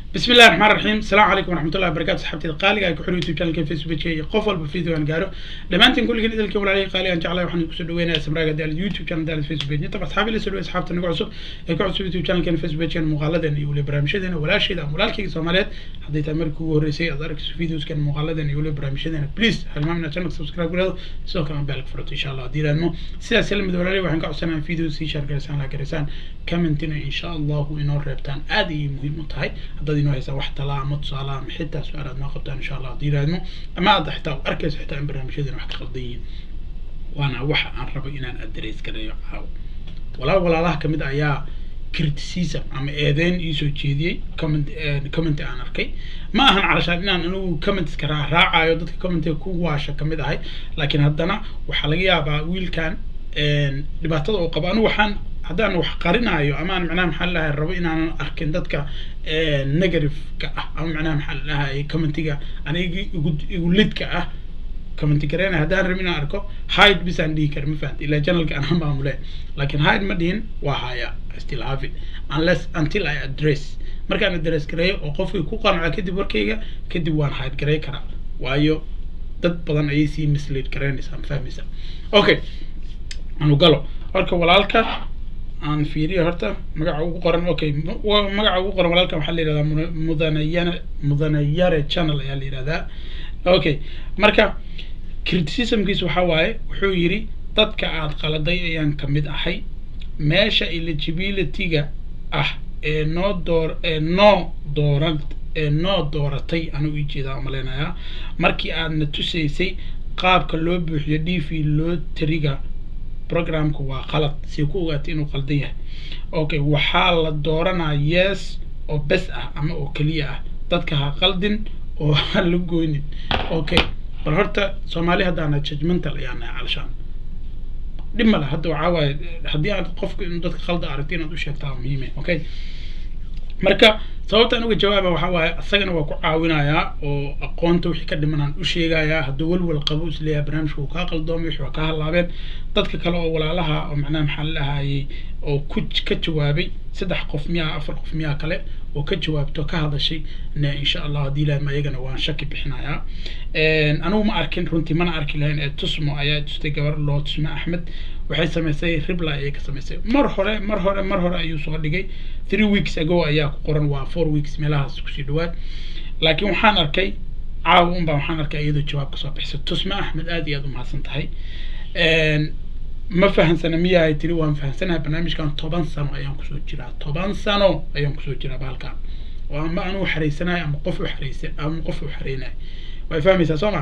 بسم الله الرحمن الرحيم السلام عليكم ورحمة الله وبركاته صحبتي قالي ku xiriir youtube channelka facebook iyo qof walba video aan gaaro dhamaantiin kulligiin idilka walaalay qaali aan jeclahay waxaan kusoo dhaweynayaa samraaga daal youtube channel daal facebook page inta asxaabi la soo dhaweey asxaabta nagu cusub ee ku cusub youtube channelkan facebook page muuqaaladan iyo weli barnaamijyadeena walaasheeda ama walaalkayga soomaaliyeed hadday tahay markii ugu horreysay aad arkayso videoskan muuqaaladan iyo weli barnaamijyadeena please halmaamina channelka subscribe garado sidoo kale bell ka furato insha allah haddii ilaadmo sidaas la mid walaalay waxaan ka codsanayaa videos sii share garaysaan la garaysaan commentina insha allahu inoo reebtaan aad ayay muhiim u tahay haddaad inoo haysaan wax talaa ama tusaale ama xitaa su-aal aad noo qabtaan insha allah haddii ilaadmo ama aad xitaa arkayso xitaa in barnaamijyadeena wax ka qaldan yihiin waana waxa aan rabo inaan address gareeyo caawo walaal walaalaha kamid ayaa criticism ama eedeyn iisoo jeediyey comment comment aan arkay ma ahan calashaan inaan anigu commentska raacayo dadka commentiga ku waasha kamid ahay laakiin haddana waxaa laga yaabaa wiilkan dhibaatada uu qabo anigu waxaan haddaan wax qarinayo amaan macnaha maxaa lahay rabo inaanan arkin dadka negative-ka ah ama macnaha maxaa lahay commentiga aniga igu igu lidka ah commenti gareynaya haddaan rabin inaan arko hide bisaan dhihi kara ma fahamta ilaa channelka anaa maamule laakiin hide ma dhihin waa haya still have it unless until I address markaan address gareeyo oo qofkii ku qanco kadib warkayga kadib waan hide garey karaa waayo dad badan ayay sii mislead gareynaysaa ma fahmaysa okay anu galo marka walaalka aan fiiriyo horta magaca ugu qoran okay magaca ugu qoran walaalka waxaa la yihahdaa mudanayane mudanayare channel ayaa la yihahdaa okay marka criticismkiis waxaa waaye wuxuu yidhi dadka aad qaladay ayaan kamid ahay meesha eligibility-ga ah ee noo door ee noo dooran ee noo dooratay anuu ijeedaa umaleynayaa markii aadna tusaysay qaabka loo buuxiyo d v loo tariga programka waa qalad si ku ogaatay inuu qaldan yahay okay waxaa la dooranaa yes oo bes ah ama oo keliya ah dadka ha qaldin oo ha la goynin okay bal horta soomaali haddaana judgmental ayaana calashaan dhib male hadda waxaa waaye haddii aad qofku inuu dadka khalda aragto inaad u sheegtaa muhiime okay marka sababtaan uga jawaaba waxaa waaye isagana waa ku caawinayaa oo aqoonta wixii ka dhimanaan u sheegayaa hadduu welwel qabo isleeyahay barnaamijka uu kaa qaldoomay wixii waa kaa halaabeen dadka kale oo walaalaha oo macnaha maxaa la dhahayay oo ku ka jawaabay saddex qof miyaa afar qof miyaa kale oo ka jawaabto ka hadashay ne insha allah haddii ilaahma iyagana waan shaki bixinayaa anigu ma arkin runtii mana arki lahayn ee tusmo ayaa tustay gabar loo tusme axmed waxay samaysay ribla ayay ka samaysay mar hore mar hore mar hore ayuu soo dhigay three weeks ago ayaa ku qoran waa four weeks meelahaas kusii dhawaad laakiin waxaan arkay caawa unbaa waxaan arkay iyadoo jawaab kasoo bixisay tusme axmed aad iyo aad umahadsan tahay ma fahansana miyahay tiri waan fahansanahay barnaamijkan toban sano ayaan kusoo jiraa toban sano ayaan kusoo jiraa bahalkan oo ama anuu xareysanahay ama qof u xareysa ama qof u xareynahay way fahmaysaa soo ma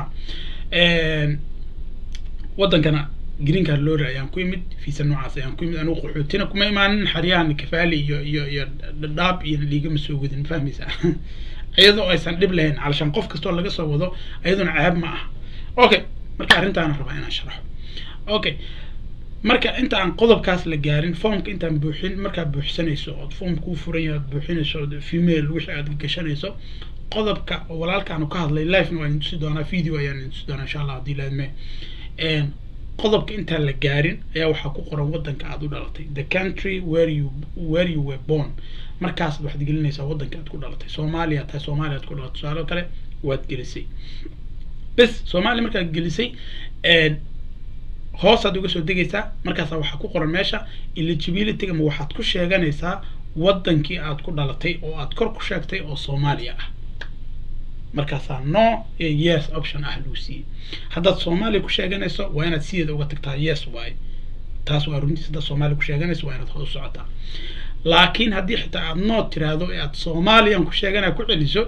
wadankana green card lorry ayaan ku imid fiisa noocaas ayaan ku imid anigu qaxootina kuma imaanin xaryahan kafaali iyo iyo iyo dhaab iyo liigama soo wadin ma fahmaysaa iyadoo aysan dhib lahayn calashaan qof kastoo laga soo wado iyaduna ceeb ma ah okay marka arrintaana rabaa inaan sharaxo okay marka inta aan qodobkaas la gaarin formka intaan buuxin markaad buuxsanayso ood form kuu furan yahay ood buuxinayso ood female wixii aad gashanayso qodobka oo walaalkaanu ka hadlay livena waan tusi doonaa video ayaan tusi doonaa insha allah haddii laadme qodobka intaan la gaarin ayaa waxaa ku qoran wadanka aad u dhalatay the country where you where you were born markaas waxaad gelinaysaa wadanka aad ku dhalatay soomaaliya tahay soomaaliya aad ku dhalatay su-aalo kale waad gelisay bes soomaaliya markaad gelisay hoosaad uga soo degaysaa markaasaa waxaa ku qoran meesha eligibility ma waxaad ku sheeganaysaa wadankii aad ku dhalatay oo aad kor ku sheegtay oo soomaaliya ah markaasaa no iyo yes option ah lagu siiyey haddaad soomaaliya ku sheeganayso waa inaad sideeda uga tagtaa yes waaye taas waa runtiis haddaad soomaaliya ku sheeganayso waa inaad hoos socotaa laakiin haddii xitaa aad noo tiraahdo ee aad soomaaliyan ku sheeganaya ku celiso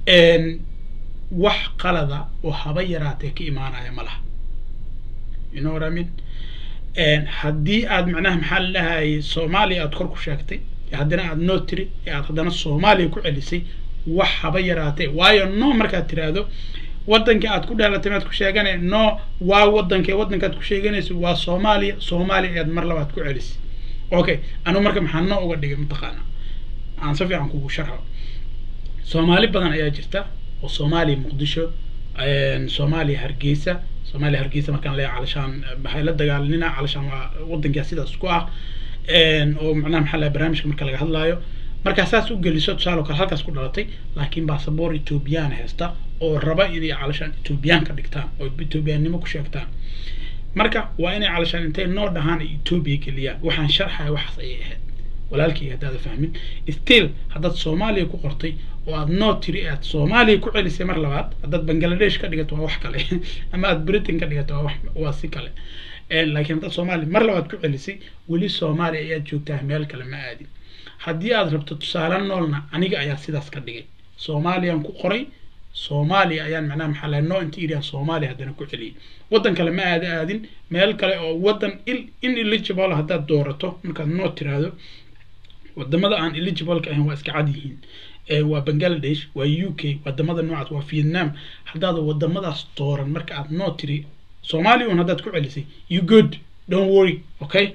wax qalada oo haba yaraatee ka imaanaya ma laha you know what I mean haddii aad macnaha maxaa la dhahayay soomaaliya aad kor ku sheegtay haddana aad noo tiri ee aad haddana soomaaliya ku celisay wax haba yaraatee waayo no markaad tiraahdo wadankii aad ku dhalatay maad ku sheeganay no waa wadankee wadankaad ku sheeganayso waa soomaaliya soomaaliya ayaad mar labaad ku celisay okay anigu marka maxaa no uga dhigay mataqaana aan si fiican kugu sharxo soomaali badan ayaa jirta oo soomaaliya muqdisho soomaaliya hargeysa soomaaliya hargeysa markaan leeyahay calashaan waxay la dagaalanina calashaan waa wadankaa sidaas ku ah oo macnaha maxaa laha barnaamijka marka laga hadlaayo markaa saas u geliso tusaale kale halkaas ku dhalatay laakiin baasaboor ethoobiyan haysta oo raba inay calashaan ethoobiyan ka dhigtaan oo ethoobiyaannimo ku sheegtaan marka waa inay calashaan intay noo dhahaan ay etoobiya geliyaan waxaan sharxaya waxaas ayay ahayd walaalkii haddaada fahmin still haddaad soomaaliya ku qortay oo aad noo tiri aad soomaaliya ku celisay mar labaad haddaad bangladesh ka dhigato waa wax kale ama aad britain ka dhigato waa wax waa si kale laakiin haddaad soomaaliya mar labaad ku celisay weli soomaaliya ayaad joogtaa meel kale ma aadin haddii aad rabto tusaale noolna aniga ayaa sidaas ka dhigay soomaaliyaan ku qoray soomaaliya ayaan macnaha maxaa lahay no interior soomaaliya haddana ku celiyay waddan kale ma aada aadin meel kale oo waddan in eligible haddaad doorato markaad noo tiraahdo wadamada aan eligibleka ahayn waa iska cad yihiin waa bangladesh waa u k wadamada noocaas waa vietnam haddaad wadamadaas dooran marka aad noo tiri soomaaliya un haddaad ku celisay you good don't worry okay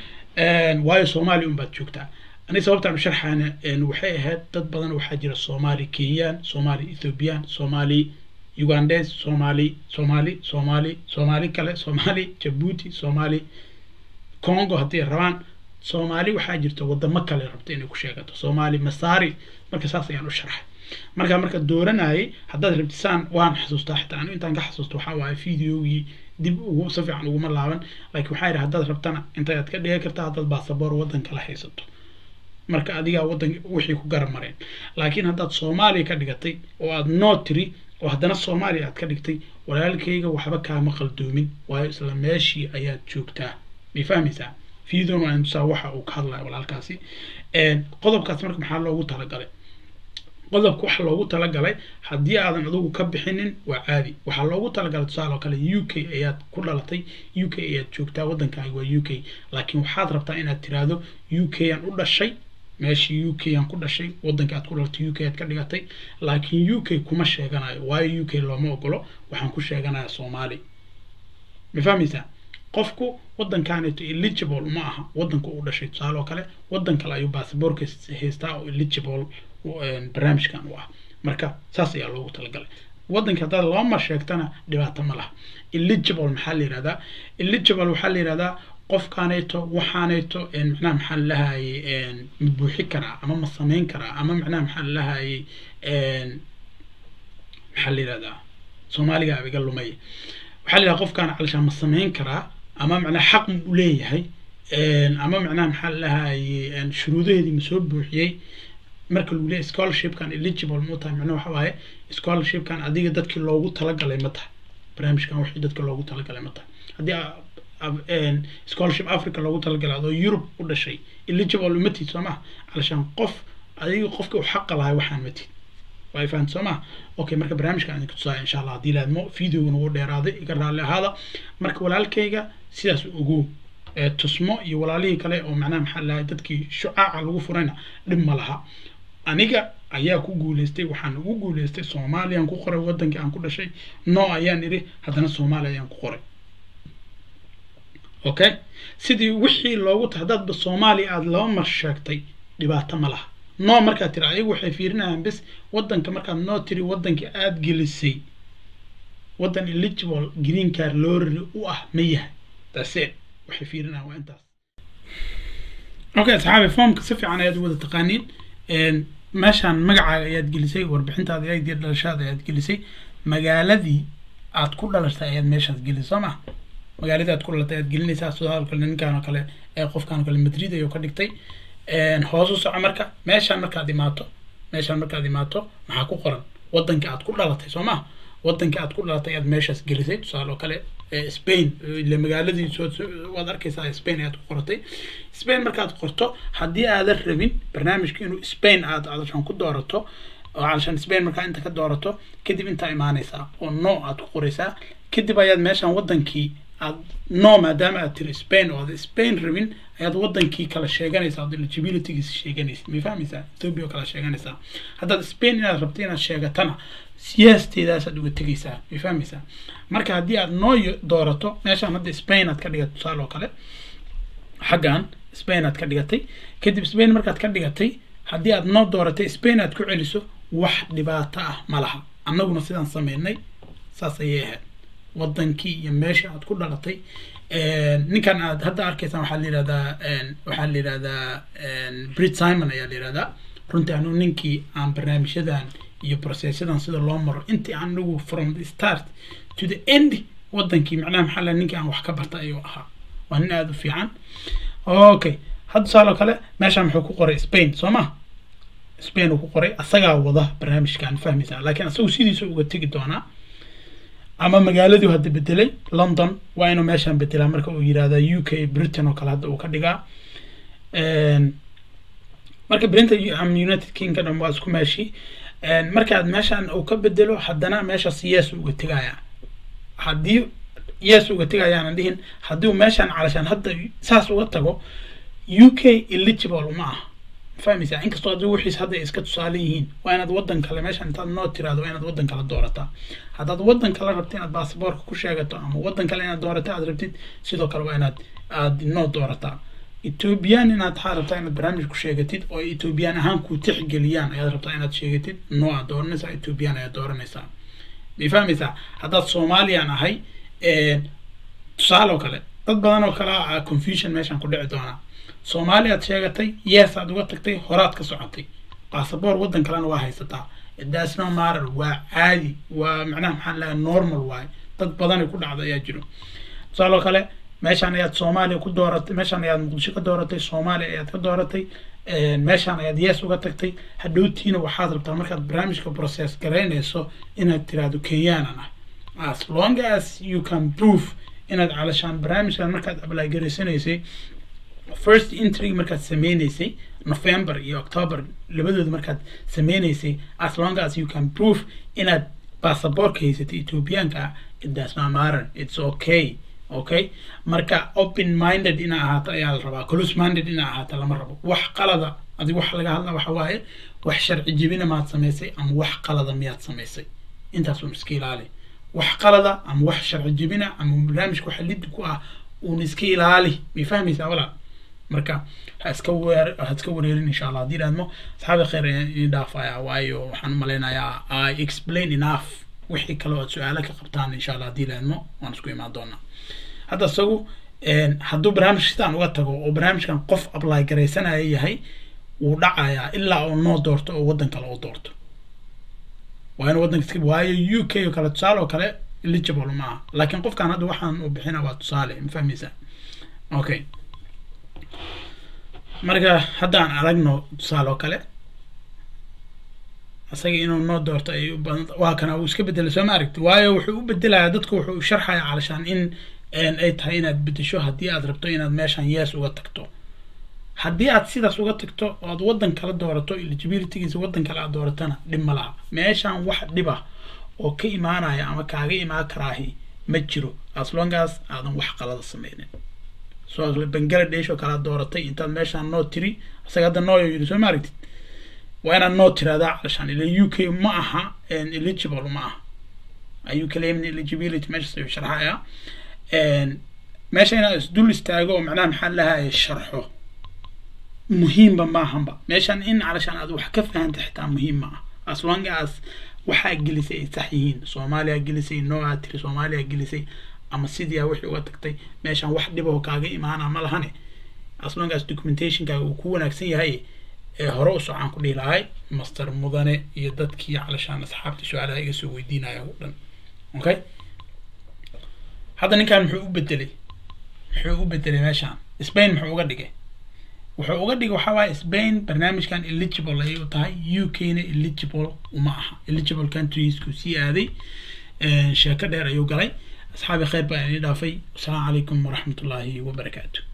waayo soomaaliya un baad joogtaa ani sababtaan u sharxaana waxay ahayd dad badan waxaa jira soomaali kenyaan soomaali ethoobiyan soomaali ugandes soomaali soomaali soomaali soomaali kale soomaali jabuuti soomaali congo hadday rabaan soomaali waxaa jirta wadamo kale rabta inay ku sheegato soomaali masaari marka saas ayaan u sharxay marka marka dooranayay haddaad rabtisaan waan xasuustaa xitaa anu intaan ka xasuusto waxaa waaye videogii dib ugu si fiican uguma laaban laakiin waxaa yidhi haddaad rabtana intaad ka dhigan kartaa haddaad baasaboor waddan kala haysato marka adigaa waddan wixii ku garab mareen laakiin haddaad soomaaliya ka dhigatay oo aad noo tiri oo haddana soomaaliya aad ka dhigtay walaalkayga waxba kaama qaldoomin waayo isla meeshii ayaad joogtaa may fahmaysaa fiidon waan tusaa waxa uu ka hadlaya walaalkaasi qodobkaas marka maxaa loogu talagalay qodobka waxa loogu talagalay haddii aadan adigu ka bixinin waa caadi waxaa loogu talagalay tusaale oo kale u k ayaad ku dhalatay u k ayaad joogtaa waddankaaga waa u k laakiin waxaad rabtaa inaad tiraahdo u k aan u dhashay meeshii u k aan ku dhashay waddanka aad ku dhalatay u k aad ka dhigatay laakiin u k kuma sheeganayo waayo u k looma ogolo waxaan ku sheeganayaa soomaali ma fahmaysaa qofku waddankaaneeto eligible ma aha waddanka uu dhashay tusaale oo kale waddan kale ayuu baasaboorka haystaa oo eligible barnaamijkan u ah marka saas ayaa loogu talagalay waddanka haddaad laba mar sheegtana dhibaato ma laha eligible maxaa la yihahdaa eligible waxaa la yihahdaa qofkaanayto waxaanayto macnaha maxaa lalahaayey ma buuxi karaa ama ma samayn karaa ama macnaha maxaa lalahaayey maxaa la yihahdaa soomaaliga abiga lumay waxaa la yidhaha qofkaan calishaan ma samayn karaa ama macnaha xaq ma u leeyahay ama macnaha maxaa lalahaayey shuruudaheedii ma soo buuxiyey marka lagu leeyahy scholarshipkan eligible ma tahay macnaha waxa waaye scholarshipkan adiga dadkii loogu talagalay ma tahay barnaamijkan wixii dadka loogu talagalay ma tahay haddii scholarship africa loogu talagalay adoo europe u dhashay eligible uma tid soo maha calashaan qof adiga qofka u xaqa lahay waxaan ma tid waa fahamta soo maha okay marka barnaamijkan idinka tusaaya insha allah haddii laadmo videogan ugu dheeraaday iga raalli ahaada marka walaalkayga sidaas ugu tusmo iyo walaalihii kale oo macnaha maxaa lahay dadkii shucaaca lagu furayna dhib ma laha aniga ayaa ku guuleystay waxaan ugu guuleystay soomaaliyaan ku qoray waddankii aan ku dhashay no ayaan idhi haddana soomaaliya ayaan ku qoray okay sidii wixii loogu ta haddaadba soomaaliya aada laba mar sheegtay dhibaato ma laha no markaad tiri ayagu waxay fiirinayaan bis waddanka markaad noo tiri waddankii aada gelisay waddan eligible green card lorry u ah ma yahay that's it waxay fiirinayaan waa intaas okay asxaabi formka si fiican ayaad wada taqaaniin meeshaan magacaaga ayaad gelisay warbixintaada ayagdii dhalashaada ayaad gelisay magaaladii aad ku dhalashtay ayaad meeshaas gelisay soo ma magaaladii aad ku dhalatay ayaad gelinaysaa sidoo kale ninkaan oo kale ee qofkaan oo kale madrid ayuu ka dhigtay hoos u soco marka meeshaan markaad imaato meeshaan markaad imaato maxaa ku qoran waddanka aad ku dhalatay soo ma waddanka aad ku dhalatay ayaad meeshaas gelisay tusaale oo kale spain ile magaaladii waad arkaysaa spain ayaad ku qoratay spain markaad qorto haddii aadan rabin barnaamijka inuu spain aad adashan ku doorato oo calashan spain markaa inta ka doorato kadib intaa imaanaysaa oo no aad ku qoraysaa kadib ayaad meeshaan waddankii aad no maadaama aad tiri spain oo aad spain rabin ayaad waddankii kala sheeganaysaa ood eligibilitygiisa sheeganaysa may fahmaysaa ethiopia oo kala sheeganaysaa haddaad spain inaad rabto inaad sheegatana siyaasteedaasaad uga tegaysaa may fahmaysaa marka haddii aad noo doorato meeshaan hadda spain aad ka dhigato tusaale oo kale xaggan spain aad ka dhigatay kadib spain markaad ka dhigatay haddii aad noo dooratay spain aad ku celiso wax dhibaato ah ma laha annaguna sidaan sameynay saas ayay ahayd waddankii iyo meesha aad ku dhalatay ninkan aad hadda arkaysaan waxaa la yihahdaa waxaa la yihahdaa brit simon ayaa la yihahdaa runtii anu ninkii aan barnaamijyadan iyo processyadan sida loo maro intii anigu from the start to the end wadankii macnaha maxaa la ninkii aan wax ka barta ayuu ahaa waa nin aada u fiican okay hadda tusaaloo kale meeshaan muxuu ku qoray spain soo ma spain uu ku qoray asagaa wada barnaamijkan fahmaysaa laakiin asagu sidiisa uga tegi doonaa ama magaaladii hadda bedelay london waa inuu meeshaan bedelaa marka uu yirahda u k britain oo kale hadda uu ka dhigaa marka britain united kingdom waa isku meeshii markaad meeshaan uu ka bedelo haddana meeshaas yes uga tegaya haddii yes uga tegayaanan dhihin haddii uu meeshaan calashaan hadda saas uga tago u k eligible uma aha fahmaysaa inkastoo haddii wixiis hadda iska tusaale yihiin waa inaad waddan kale meeshaan intaad noo tiraado waa inaad waddan kale doorataa haddaad waddan kale rabtid inaad basaboorka ku sheegato ama waddan kale inaad doorato aad rabtid sidoo kale waa inaad aad noo doorataa ethoobiyan inaad waxaad rabtaa inaad barnaamij ku sheegatid oo ethoobiyan ahaan ku tixgeliyaan ayaad rabtaa inaad sheegatid noo aad dooranaysaa ethoobiyan ayaad dooranaysaa may fahmaysaa haddaad soomaaliyan ahay tusaale oo kale dad badan oo kale a confusion meeshaan ku dhici doonaa soomaaliyaad sheegatay yes aad uga tagtay horaad ka socotay basaboor waddan kalena waa haysataa dasno marar waa caadi waa macnaha maxaa lahaa normal waaye dad badanay ku dhacda ayaa jiro tusaale oo kale meeshaan ayaad soomaaliya ku dooratay meeshaan ayaad muqdisho ka dooratay soomaaliya ayaad ka dooratay meeshaan ayaad yes uga tagtay hadhowtiina waxaad rabtaa markaad barnaamijka process garaynayso inaad tiraahdo kenyaanan ah as long as you can prove inaad calashaan barnaamijkan markaad apply garaysanaysay first entry markaad sameynaysay november iyo october labadooda markaad sameynaysay as long as you can prove inaad basaboorka haysatay ethoobiyaanka ah it does not matter it's okay okay marka open minded inaa ahaato ayaa la rabaa close minded inaa ahaato lama rabo wax qalada adig wax laga hadla waxa waaye wax sharci jebina maad samaysay ama wax qalada miyaad samaysay intaas un iska ilaali wax qalada ama wax sharci jebina ama barnaamijka waxa lidi ku ah uun iska ilaali may fahmaysaa walaal marka ha iska weer ha iska wareerin insha allah haddii idhahdmo asxaabi khayr ayaan idin dhaafaya waayo waxaan u malaynayaa i explain enough wixii kale oo aad su-aalo ka qabtaan insha allah haddii idhahdmo waan isku imaan doonaa hadda isagu hadduu barnaamij sidaan uga tago oo barnaamijkan qof apply garaysanaya yahay wuu dhacayaa ilaa uu noo doorto oo waddan kale u doorto waa in waddanka iska waayo u k oo kale tusaale oo kale eligible ma aha laakiin qofkan hadda waxaan u bixina waa tusaale ma fahmaysaa okay marka haddaan aragno tusaale oo kale isaga inuu noo doorto ay u badan waa kana uu iska bedelay soo ma aragti waayo wuxuu u bedelayaa dadku wuxuu sharxaya calashaan in ay tahay inaad bedesho haddii aad rabto inaad meeshan yes uga tagto haddii aad sidaas uga tagto oo aad waddan kala doorato eligibilitygiisa waddan kale aad dooratana dhib ma laha meeshan wax dhib ah oo ka imaanaya ama kaaga imaan karaahi ma jiro as long as aadan wax qalada sameynin soo kale bangaladesh oo kale aad dooratay intaad meeshaan noo tiri isaga hadda nooyo yidhi soo ma aragtid waa inaad noo tiradaa calashaan ila u k ma aha eligible ma aha ayuu kaleemin eligibility meeshaas ayuu sharxayaa meesha inaad isdul istaago oo macnaha maxaa lahaye sharxo muhiimba maahanba meeshan in calashaan aad wax ka fahanta xitaa muhiim ma ah as long as waxaa gelisay ay sax yihiin soomaaliya gelisay nooaa tiri soomaaliya gelisay ama sidiia wixii uga tagtay meeshan wax dhiboo kaaga imaana ma lahane as long as documentationkaaga uu ku wanaagsan yahay ee hore u socaan ku dhihi lahay master mudane iyo dadkii calashaan asxaabtii su-aalaha iga soo weydiinaya o dhan okay hadda ninkan muxuu u bedelay muxuu u bedelay meeshaan spain muxuu uga dhigay wuxuu uga dhigay waxaa waaye spain barnaamijkan eligible ayay u tahay u k na eligible uma aha eligible countriesku sii aaday sheeko dheer ayuu galay asxaabi khayr baa idin dhaafay wasalaamu calaykum waraxmat ullaahi wabarakaatu